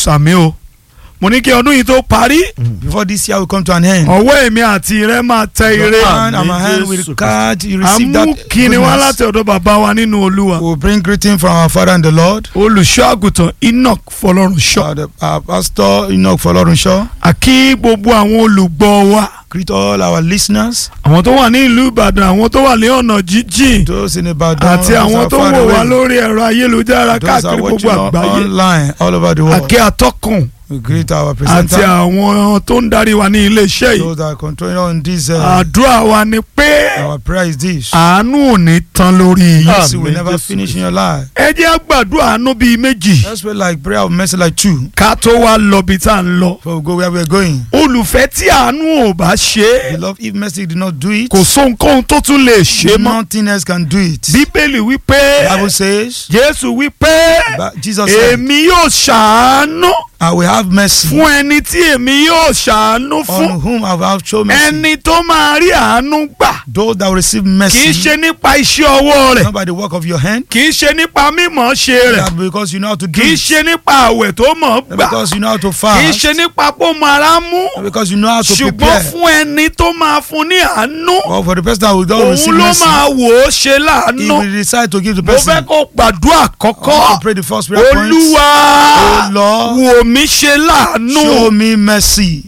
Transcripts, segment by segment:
sàmì o mo ní kí ọdún yìí tó parí Before this year will come to an end. ọwọ́ èmi àti rẹ máa tẹ ire Your hand and my hand will Jesus catch. You receive àmú that. kíni wá goodness. láti ọ̀dọ̀ bàbá wa nínú olúwa We'll bring greeting from our Father and the Lord. olùṣọ́ àgùntàn enoch fọlọ́runṣọ́ Uh, the, our pastor Enoch Folorunsho. àkí gbogbo àwọn olùgbọ́ wa Greet all our listeners. àwọn tó wà ní ìlú ìbàdàn àwọn tó wà ní ọ̀nà jíjìn Those in Ibadan. àti those àwọn are tó far wò wá away. lórí ẹ̀rọ ayélujára Those are káàkiri watching gbogbo on- àgbáyé online all over the world. àkí atọ́kùn We greet our àti presenter. àwọn tó ń darí wa ní iléeṣẹ́ yìí Those that are controlling on this. Uh, àdúrà wa ni pé our prayer is this. àánú ò ní tán lórí yìí Mercy will Amen. never Jesus finish in Christ. your life. ẹ jẹ́ gbàdúrà àánú bíi méjì Let's pray like prayer of mercy like two. ká tó wá lọ bí tá à ń lọ Before we go where we are going. olùfẹ́ tí àánú ò bá ṣe é Beloved, if mercy did not do it, kò sóhunkóhun tó tún lè ṣe mọ́ nothing else can do it. bíbélì wípé The Bible says, jésù wípé but Jesus said, èmi yóò ṣàánú I will have mercy fún ẹni tí èmi yóò ṣàánú fún on whom I will have shown mercy. ẹni tó máa rí àánú gbà Those that will receive kì í mercy, ṣe nípa iṣẹ́ ọwọ́ rẹ̀ not by the work of your hand, kì í ṣe nípa mímọ̀ ṣe rẹ̀ that because you know how to do kì í it, ṣe nípa àwẹ̀ tó mọ̀ not gbà because you know how to kì í fast, ṣe nípa pé ó máa rá mú not because you know how to ṣùgbọ́n prepare. fún ẹni tó máa fún ní àánú Or for the person that will not receive òun ló mercy, máa wò ó ṣe he láàánú will decide to give the mo fẹ́ person. kó gbàdúrà I kọ́kọ́ want to pray the first prayer point. olúwa Oh Lord, wò mí ṣe show láàánú me mercy.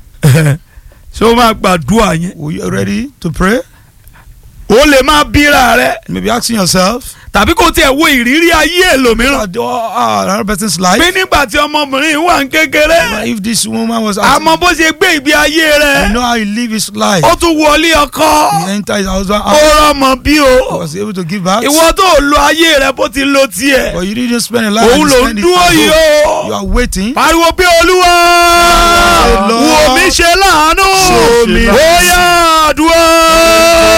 ṣé o máa gbàdúrà yẹn Were you ready to pray? o lè máa bíra rẹ You may be asking yourself, tàbí kó tiẹ̀ wo ìrírí ayé ẹlòmíràn uh, uh, another person's life. pé nígbà tí ọmọbìnrin wà ń kékeré If this woman was asking, àmọ́ bó ṣe gbé ìgbé ayé you rẹ know how he live his life. ó tún wọlé ọkọ He enter his husband ó house, rọmọ bí o was able to give back. ìwọ tó lo ayé rẹ bó ti lo tiẹ̀ But you didn't spend a life. òun you ló ń spend it dúró at yìí home. You o are waiting. pariwo pé olúwa Lord. wò mí ṣe láàánú Show me bóyá àdúrà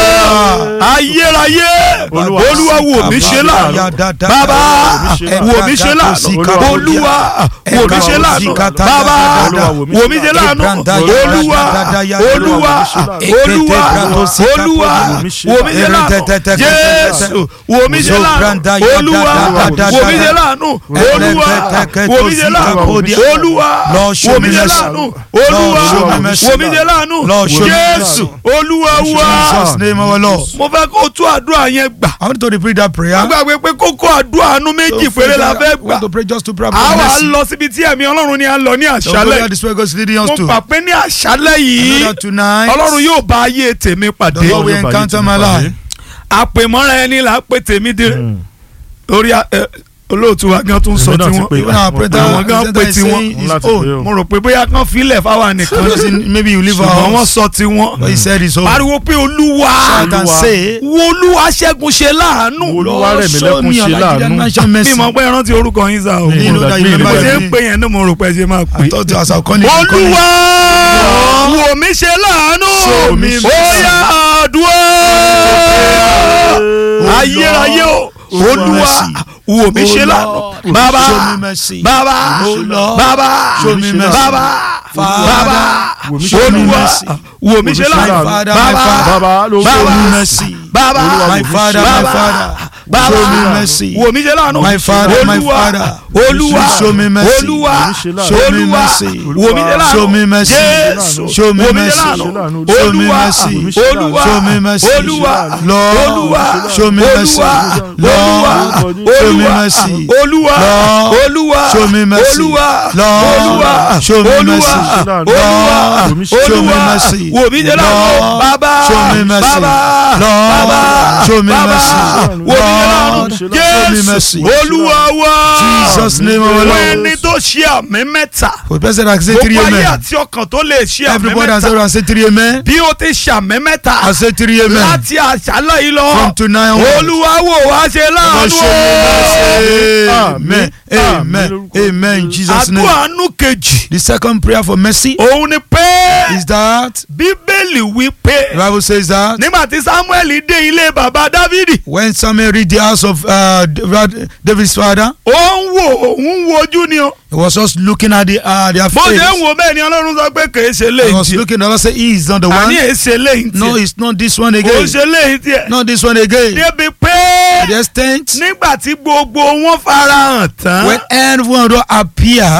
ayérayé Olúwa, olúwa wò mí ṣe láàánú bàbá wò mí ṣe láàánú olúwa wò mí ṣe láàánú bàbá wò mí ṣe láàánú olúwa olúwa olúwa olúwa wò mí ṣe láàánú jésù wò mí ṣe láàánú olúwa wò mí ṣe láàánú olúwa wò mí ṣe láàánú olúwa wò mí ṣe láàánú olúwa wò mí ṣe láàánú jésù olúwa wa Jesus name our Lord. mo fẹ́ kó o tún àdúrà yẹn gbà I want to repeat that prayer. a gbàgbé pé kókó àdúrà àánú méjì péré la fẹ́ I want gbà to pray just to pray a about wà mercy. lọ síbi tí ẹ̀mí ọlọ́run ni a lọ ní So go where àṣálẹ̀ this way God is leading us mo to. gbà pé ní àṣálẹ̀ I yìí know that tonight, ọlọ́run yóò bá ayé tèmi the pàdé Lord will encounter my life. àpèmọ́ra ẹni là á pè tèmi dé lórí ẹ, olóòtú wa gan tún sọ Èmi náà ti tiwọn pè Even our presenter Àwọn gan presenter pè is tiwọn. saying his Láti own. pè ó. mo rò pé bóyá kán filẹ̀ fáwa nìkan Because in- maybe you leave our ṣùgbọ́n wọ́n house. sọ tiwọn But he said his own. pariwo pé olúwa Shout and Olúwa. say, wo olúwa ṣẹ́gun ṣe láàánú Olúwa rẹ̀ mí show lẹ́kún me your ṣe Nigerian láàánú. national mercy. mi mọ̀ pé rántí orúkọ yín sá o Mi You know that you Bí bí mo remember ṣe your ń name. pè yẹn ní mo rò pé ṣe máa I pè. thought as I call you, you call me. olúwa wò mí ṣe láàánú Show me mercy. bóyá àdúrà ayérayé o olúwa wò mí ṣe láàánú bàbá Show me mercy. bàbá Oh Lord. bàbá Show me mercy. bàbá Father, bàbá wò mí ṣe olúwa mercy. wò mí ṣe Wò mí ṣe láàánú láàánú. bàbá Bàbá ló Show Bàbá. me mercy. bàbá My father, my Bàbá. father. bàbá Show me mercy. wò mí ṣe láàánú My father, my olúwa father. olúwa Show me mercy. olúwa Show me olúwa mercy. wò mí ṣe láàánú Show me mercy. jésù Show me wò mí ṣe mercy. láàánú Show me olúwa mercy. olúwa Show me mercy. olúwa Lord, olúwa show me mercy. olúwa Lord, olúwa show me olúwa mercy. olúwa Lord, olúwa show me mercy. olúwa Lord, olúwa show me olúwa mercy. olúwa Lord, show me olúwa mercy. wò mí ṣe láàánú Lord, bàbá show me mercy. bàbá Lord, bàbá show me bàbá mercy. wò mí ṣe láàánú Lord, show me mercy. jésù olúwa wa Jesus name our wọ́n Lord. ẹni tó ṣe àmì mẹ́ta For the person that say three gbogbo ayé amen. àti ọkàn tó lè ṣe àmì Everybody that say mẹ́ta and say three amen. bí o ti ṣe àmì mẹ́ta I say three amen. láti àṣálẹ́ yìí lọ From tonight onwards. olúwa wò wá ṣe Lord, láàánú show me mercy. Amen. Amen. Amen. Amen. In Jesus' àdúrà name. àánú kejì The second prayer for mercy òun ni pé is that bíbélì wí the pé Bible says that nígbà tí samuel dé ilé bàbá dávidi when Samuel read the house of uh, David's father, ó ń wò òun wojú ni o he was just looking at the uh, their bó ṣe ń face. wò bẹ́ẹ̀ ni ọlọ́run sọ pé kèé ṣe He léyìí was tiẹ̀ looking. The Lord said, "He is not the àní one. èé ṣe léyìí No, tiẹ̀ it's not this one kò again. ṣe léyìí tiẹ̀ Not this one again." débi pé To the extent nígbà tí gbogbo wọn farahàn tán when everyone will appear,